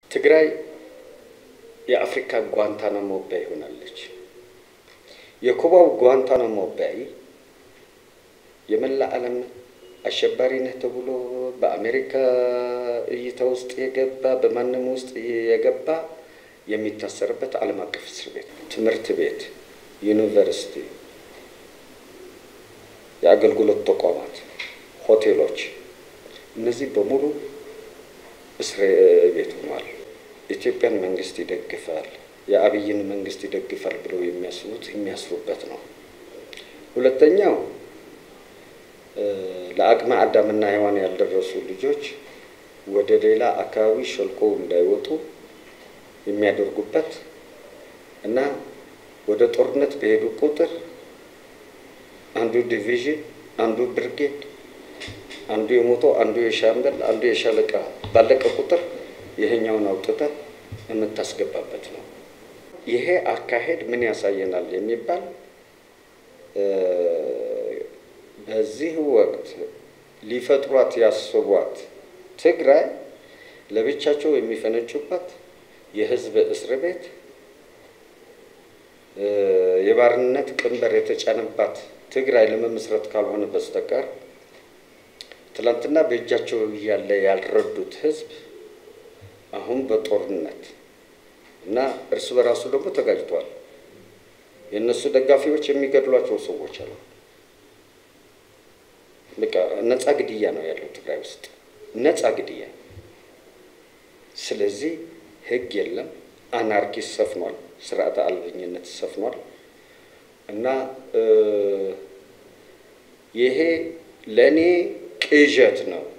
ትግራይ የአፍሪካ ጓንታናሞ ባይ ሆናለች። የኩባው ጓንታናሞ ባይ የመላ ዓለም አሸባሪ ነህ ተብሎ በአሜሪካ እይታ ውስጥ የገባ በማንም ውስጥ የገባ የሚታሰርበት ዓለም አቀፍ እስር ቤት፣ ትምህርት ቤት፣ ዩኒቨርሲቲ፣ የአገልግሎት ተቋማት፣ ሆቴሎች እነዚህ በሙሉ እስር ቤት ሆኗል። ኢትዮጵያን መንግስት ይደግፋል፣ የአብይን መንግስት ይደግፋል ብለው የሚያስቡት የሚያስሩበት ነው። ሁለተኛው ለአቅመ አዳምና ሔዋን ያልደረሱ ልጆች ወደ ሌላ አካባቢ ሾልኮ እንዳይወጡ የሚያደርጉበት እና ወደ ጦርነት በሄዱ ቁጥር አንዱ ዲቪዥን፣ አንዱ ብርጌድ፣ አንዱ የሞቶ አንዱ የሻምበል፣ አንዱ የሻለቃ ባለቀ ቁጥር ይሄኛውን አውጥተህ የምታስገባበት ነው። ይሄ አካሄድ ምን ያሳየናል የሚባል በዚህ ወቅት ሊፈጥሯት ያስቧት ትግራይ ለብቻቸው የሚፈነጩባት የህዝብ እስር ቤት የባርነት ቀንበር የተጫነባት ትግራይ ለመመስረት ካልሆነ በስተቀር ትላንትና በእጃቸው እያለ ያልረዱት ህዝብ አሁን በጦርነት እና እርስ በራሱ ደግሞ ተጋጭቷል። የእነሱ ደጋፊዎች የሚገድሏቸው ሰዎች አሉ። በቃ ነፃ ግድያ ነው ያለው ትግራይ ውስጥ ነፃ ግድያ። ስለዚህ ህግ የለም፣ አናርኪስ ሰፍኗል፣ ስርዓተ አልበኝነት ሰፍኗል። እና ይሄ ለእኔ ቅዠት ነው።